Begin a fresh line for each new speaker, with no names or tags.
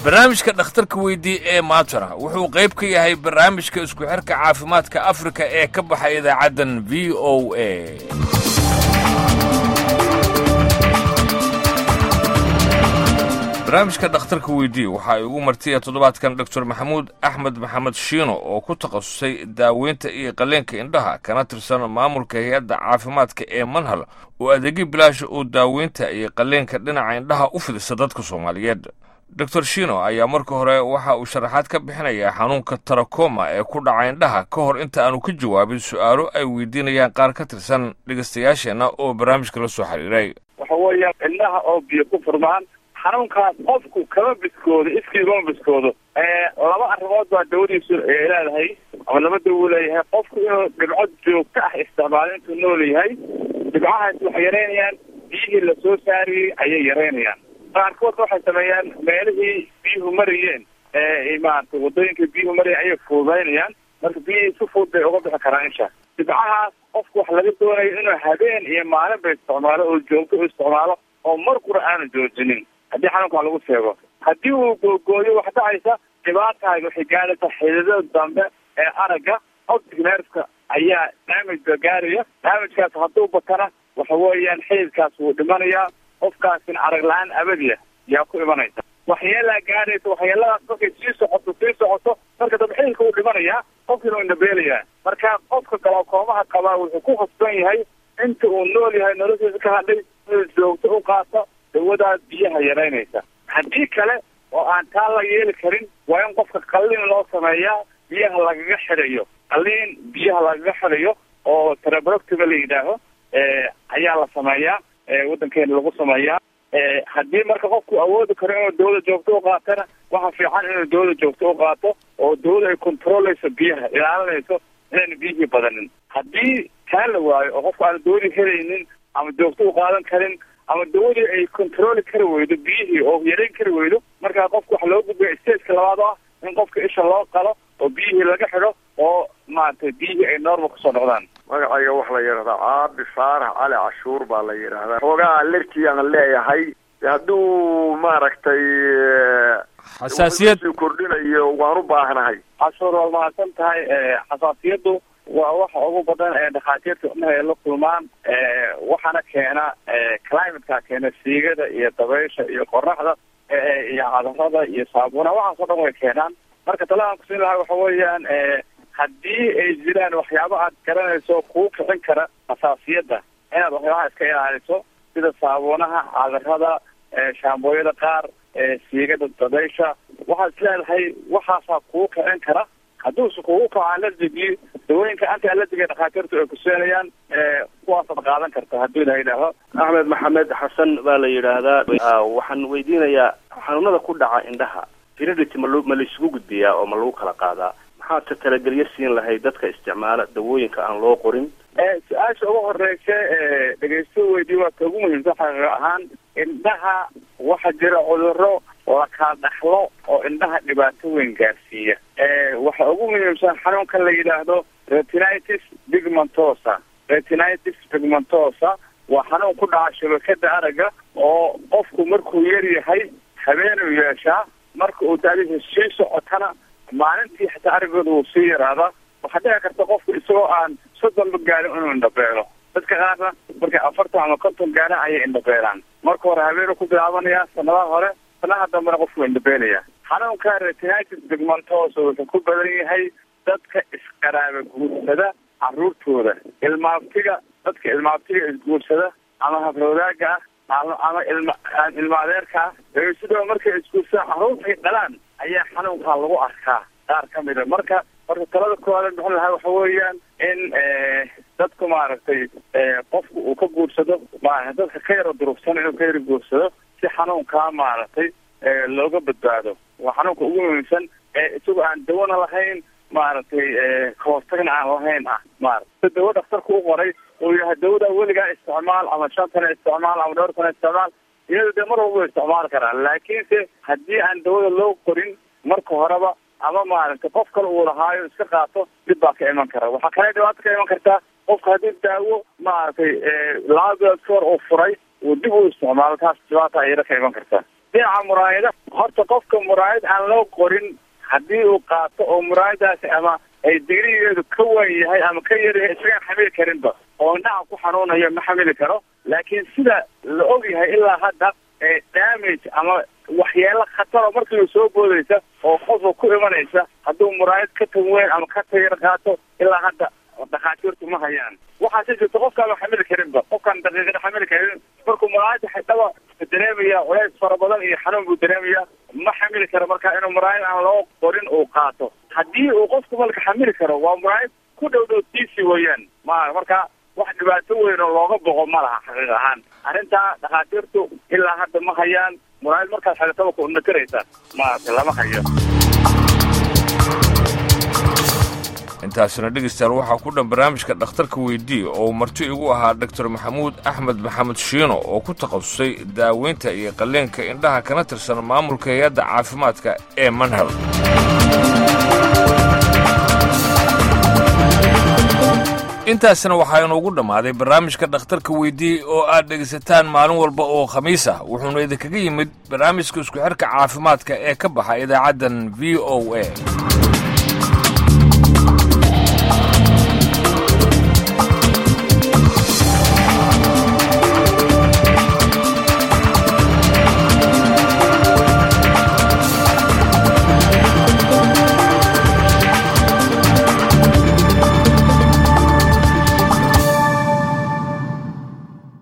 barnaamijka dhakhtarka weydii ee maatara wuxuu qayb ka yahay barnaamijka isku xirka caafimaadka afrika ee ka baxa idaacaddan v o a barnaamijka dhakhtarka weydii waxaa igu martiya toddobaadkan doctor maxamuud axmed maxamed shiino oo ku takhasusay daaweynta iyo qaleenka indhaha kana tirsan maamulka hay-adda caafimaadka ee manhal oo adeegyo bilaasha oo daaweynta iyo qaleenka dhinaca indhaha u fidisa dadka soomaaliyeed doctor shino ayaa marka hore waxa uu sharaxaad ka bixinayaa xanuunka tarakoma ee ku dhaca indhaha ka hor inta aanu ka jawaabin su-aalo ay weydiinayaan qaar ka tirsan dhegaystayaasheenna oo barnaamijka la soo xiriiray
waxa weeya indhaha oo biyo ku furmaan xanuunkaas qofku kama biskoodo iskiigama biskoodo laba arrimood baa dawadiisu ay leedahay ama laba dawo leeyahay qofku inuu dhibco joogto ah isticmaalo intuu nool yahay dhibcahaas waxay yaraynayaan biyihii lasoo saariyey ayay yaraynayaan qaarkoodna waxay sameeyaan meelihii biyuhu marayeen maarata wadooyinka biyuhu maraya ayay fuudaynayaan marka biyihii si fudud bay uga bixi karaan insha dhibcahaas qofku waxa laga doonayo inuu habeen iyo maalinba isticmaalo oo joogto u isticmaalo oo mar qura aanu joojinin haddii xanuunkaa lagu sheego haddii uu googooyo wax dhacaysa dhibaatahay waxay gaaraysaa xididada dambe ee aragga optic nerfka ayaa damage ba gaaraya damagekaas hadduu batana waxa weeyaan xididkaas wuu dhimanayaa qofkaasina arag la-aan abadiya yaa ku imanaysa waxyeelaa gaaraysa waxyeeladaas markay sii socoto sii socoto marka dambe xididka wuu dhimanayaa qofkiina uu indhabeelayaa marka qofka galakoomaha qabaa wuxuu ku khasban yahay inta uu nool yahay noloshiisa ka hadhay inuu joogto u qaato dawadaa biyaha yaraynaysa haddii kale oo aan taa la yeeli karin waa in qofka qalliin loo sameeyaa biyaha lagaga xidhayo qalliin biyaha lagaga xidhayo oo trabroctima la yidhaaho ayaa la sameeyaa waddankeena lagu sameeyaa haddii marka qofku awoodi karo inuu dawada joogto u qaatana waxa fiican inuu dawada joogto u qaato oo dawada ay controleyso biyaha ilaalinayso inayna biyihii badanin haddii taa la waayo oo qofku aanu dawadii helaynin ama joogto u qaadan karin ama dawadii ay controli kari weydo biyihii oo yarayn kari weydo markaa qofku waxa loo gudbaya stageka labaad oo ah in qofka isha loo qalo oo biyihii laga xidho oo maaragtay biyihii ay normal kusoo noqdaan
magacayga waxa la yidhahdaa caabi faarax cali cashuur baa la yidhaahdaa xoogaa alerji aan leeyahay hadduu maaragtay
xasaasiyad
kordhinayo waan u baahnahay
cashuur waa mahadsan tahay xasaasiyaddu waa waxa ugu badan ee dhakhaatiirta indhaha ay la kulmaan waxaana keena climateka keena siigada iyo dabaysha iyo qoraxda iyo cadarada iyo saabuuna waxaas o dhan way keenaan marka tala aan kusiin lahaa waxa weeyaan haddii ay jiraan waxyaaba aad garanayso kuu kicin kara xasaasiyadda inaad waxyaabaha iska ilaaliso sida saabuunaha cadarada shaambooyada qaar siigada dabaysha waxaad isleedahay waxaasaa kuu kicin kara hadduuse kugu kaco alergigii dawooyinka anti alergiga dhakhaatiirtu ay kuseenayaan kuwaasaad qaadan karta hadduu la yidhaaho
axmed maxamed xasan baa la yidhaahdaa waxaan weydiinayaa xanuunada ku dhaca indhaha heredity ma ma laisugu gudbiyaa oo ma lagu kala qaadaa maxaad ka talagelyo siin lahayd dadka isticmaala dawooyinka aan loo qorin
su-aasha ugu horeysa dhegeysto weydiye waa ka ugu muhiimsan xaqiiq ahaan indhaha waxa jira cuduro la kala dhaxlo oo indhaha dhibaato weyn gaarsiiya waxa ugu muhiimsan xanuunkan la yidhaahdo retinitis pigmentosa retinitis pigmentosa waa xanuun ku dhaca shabakada aragga oo qofku markuu yar yahay habeenuu yeeshaa marka uu daadiisa sii socotana maalintii xitaa araggooda wuu sii yaraadaa waxaa dhici karta qofku isagoo aan soddonba gaarin inuu indhabeelo dadka qaarna markay afartan ama konton gaaraan ayay indhabeelaan marka hore habeenuu ku bilaabanaya sanadaha hore sanaha dambena qofku indhabeelaya xanuunka retinitis pigmentosa wuxuu ku badan yahay dadka isqaraaba guursada caruurtooda ilmaabtiga dadka ilmaabtiga isguursada ama habrowdaaga ah ama ama ilma ilma adeerka ah sidoo markay isguursadaan carruurtay dhalaan ayaa xanuunkaa lagu arkaa qaar ka mida marka marka talada koowaad bixin lahaa waxa weeyaan in dadku maaragtay qofku uu ka guursado ma dadka ka yaro durugsan inuu ka yaro guursado si xanuunkaa maaragtay looga badbaado waa xanuunka ugu muhiimsan ee isagoo aan dawana lahayn maaragtay kahortagna aan lahayn ah maarata dawo dhakhtarku u qoray uu yahay dawada weligaa isticmaal ama shan sana isticmaal ama dhowr sana isticmaal iyada dee mar walba isticmaali karaa laakiinse haddii aan dawada loo qorin marka horeba ama maaragtay qof kale uu lahaayo iska qaato dib baa ka iman kara waxaa kale dhibaato ka iman kartaa qofka haddii daawo maaragtay laba bilood ka hor uu furay uu dib u isticmaalo taas dhibaata ayada ka iman kartaa dhinaca muraayada horta qofka muraayad aan loo qorin haddii uu qaato oo muraayadaasi ama ay digrigeedu ka wan yahay ama ka yar yahay isagaan xamili karinba oo indhaha ku xanuunayo ma xamili karo laakiin sida la og yahay ilaa hadda ee damage ama waxyeelo khataro markiiba soo boodaysa oo qofka ku imanaysa hadduu muraayad ka tan weyn ama ka tayar qaato ilaa hadda dhakhaatiirtu ma hayaan waxaase jirta qofkaaba xamili karinba qofkaan daqiiqada xamili karin markuu muraayada xidhaba dareemaya culays fara badan iyo xanuun buu dareemaya ma xamili karo marka inuu muraayad aan loo qorin uu qaato haddii uu qofku malka xamili karo waa muraayad ku dhow dhow tiisi weeyaan ma marka wax dhibaato weyn oo looga boqo ma laha xaqiiq ahaan arrintaa dhakhaatiirtu ilaa hadda ma hayaan muraayad markaad xagataba ku nakaraysa maarata lama hayo
intaasina dhegeystayaal waxaa ku dhan barnaamijka dhakhtarka weydii oo marti igu ahaa doctor maxamuud axmed maxamed shiino oo ku takhasusay daaweynta iyo qalleenka indhaha kana tirsan maamulka hay-adda caafimaadka ee manhal intaasina waxaa inuugu dhammaaday barnaamijka dhakhtarka weydii oo aad dhegaysataan maalin walba oo khamiis ah wuxuuna idinkaga yimid barnaamijka isku xirka caafimaadka ee ka baxa idaacaddan v o a